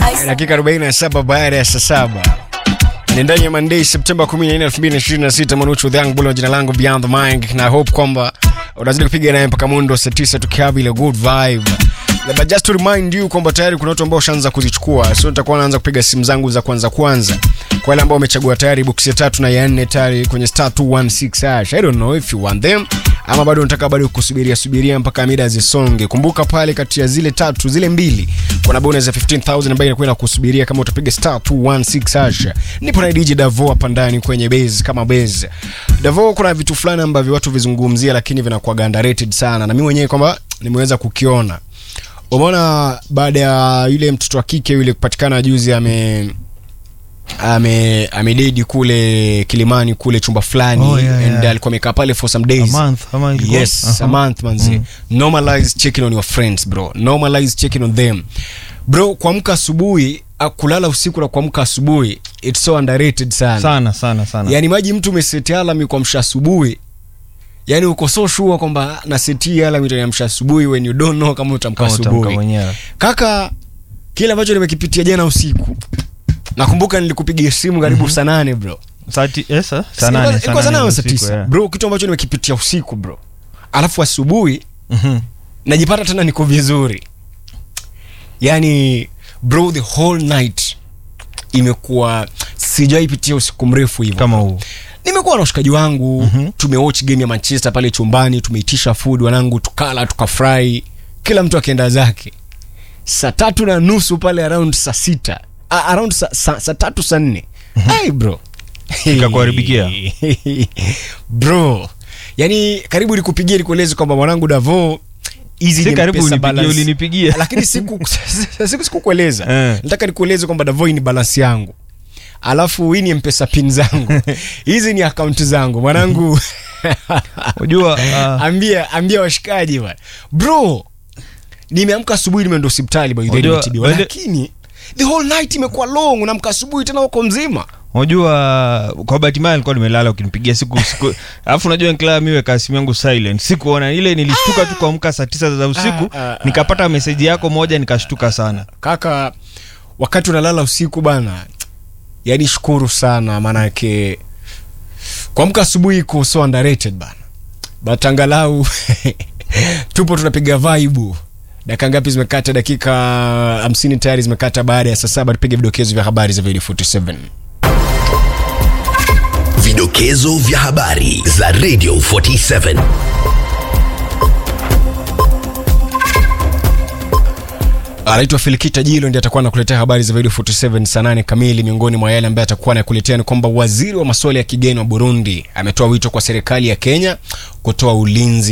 dakika 47 baada ya saa saba ni ndani ya Monday Septemba 14, 2026. Manuchu the Young Bull, jina langu Beyond the Mic, na hope kwamba unazidi kupiga naye mpaka mundo saa 9 tukihavi ile good vibe. But just to remind you kwamba tayari kuna watu ambao washaanza kuzichukua, so nitakuwa naanza kupiga simu zangu za kwanza kwanza kwa wale ambao wamechagua tayari box ya tatu na ya nne tayari kwenye star 216 hash. I don't know if you want them ama bado unataka bado kusubiria subiria mpaka mida zisonge. Kumbuka pale kati ya zile tatu zile mbili kuna bonus ya 15000 ambayo inakuwa inakusubiria kama utapiga star 216 hash. Nipo na DJ Davo hapa ndani kwenye base kama base. Davo, kuna vitu fulani ambavyo watu vizungumzia lakini vinakuwa underrated sana na mimi mwenyewe kwamba nimeweza kukiona. Umeona baada ya yule mtoto wa kike yule kupatikana juzi ame ame amededi kule Kilimani kule chumba fulani Oh, yeah, yeah. and alikuwa amekaa pale for some A days month, ama ilikuwa? yes Aha. a month manzi normalize checking on your friends bro normalize checking on them bro kuamka asubuhi ah, kulala usiku na kuamka asubuhi it's so underrated sana, sana sana sana yani maji mtu umeseti alarm kuamsha asubuhi yani uko so sure kwamba naseti alarm itaniamsha asubuhi when you don't know kama utamka kama utamka asubuhi mwenyewe kaka kile ambacho nimekipitia jana usiku nakumbuka nilikupigia simu karibu saa nane bro Sati- eh, sa- saa Ilikuwa- nane, saa ilikuwa saa nane nane saa usiku, tisa yeah. bro kitu ambacho nimekipitia usiku bro alafu asubuhi Mhm. najipata tena niko vizuri yani bro the whole night imekuwa sijaipitia usiku mrefu hivyo kama huu nimekuwa na ushikaji wangu mm-hmm. tumewatch game ya manchester pale chumbani tumeitisha food wanangu tukala tukafurahi kila mtu akienda zake saa tatu na nusu pale around saa sita uh, around saa sa, sa tatu saa nne hey bro Ikakuharibikia? bro yani karibu nikupigia nikueleze kwamba mwanangu davo hizi Si ni karibu mpesa unipigie, balance. ulinipigia. lakini siku siku sikukueleza Eh. nataka nikueleze kwamba davo hii ni balance yangu alafu hii ni mpesa pin zangu hizi ni akaunti zangu mwanangu unajua ah, ambia ambia washikaji bwana bro nimeamka asubuhi nimeenda hospitali by the way Unajua, nimetibiwa wale- lakini the whole night imekuwa long unaamka asubuhi tena uko mzima unajua kwa bahati mbaya nilikuwa nimelala ukinipigia siku siku alafu unajua nikilala mi weka simu yangu silent sikuona ile nilishtuka tu kuamka saa tisa za usiku Ah, ah, ah. nikapata meseji yako moja nikashtuka sana kaka wakati unalala usiku bana yani shukuru sana maanake kuamka asubuhi iko so underrated bana but angalau tupo tunapiga vaibu dakika ngapi zimekata dakika hamsini tayari zimekata baada ya saa saba tupige vidokezo vya habari za video 47 Vidokezo vya habari za Radio 47. anaitwa Filikita Jilo ndiye atakuwa anakuletea habari za video 47 saa 8 kamili. Miongoni mwa yale ambaye atakuwa anakuletea ni kwamba waziri wa masuala ya kigeni wa Burundi ametoa wito kwa serikali ya Kenya kutoa ulinzi